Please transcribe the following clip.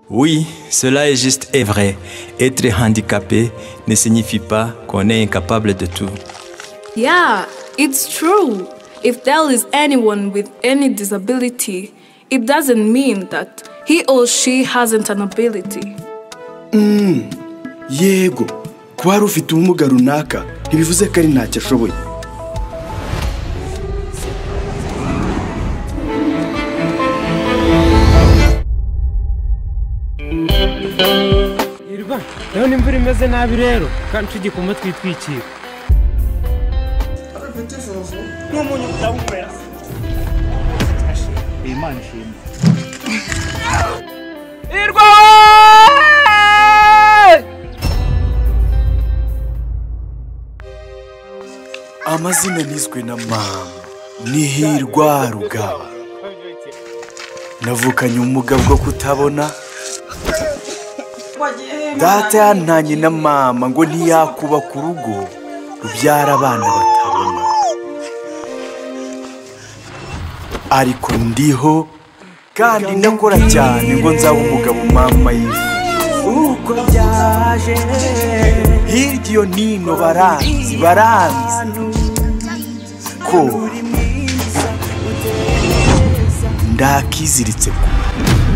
Oui, cela est juste et vrai. Être handicapé ne signifie pas qu'on est incapable de tout. Yeah, it's true. If there is anyone with any disability, it doesn't mean that he or she hasn't an ability. yego kuba hari ufite ubumuga runaka ntibivuze ko ari ntacyo ashoboye Irwa, ndabona imvura imeze nabi rero kandi tujye ku matwi twitwikira Irwa! amazina nizwe na mama ni hirwa rugaba navukanye ubumuga bwo kutabona data yantanye na mama ngo ntiyakubaka urugo rubyara abana batabona ariko ndiho kandi ndakora cyane ngo nzaba umugabo mama yifuza uko byaje hirya iyo nino baranzi baranzi ko ndakiziritse ku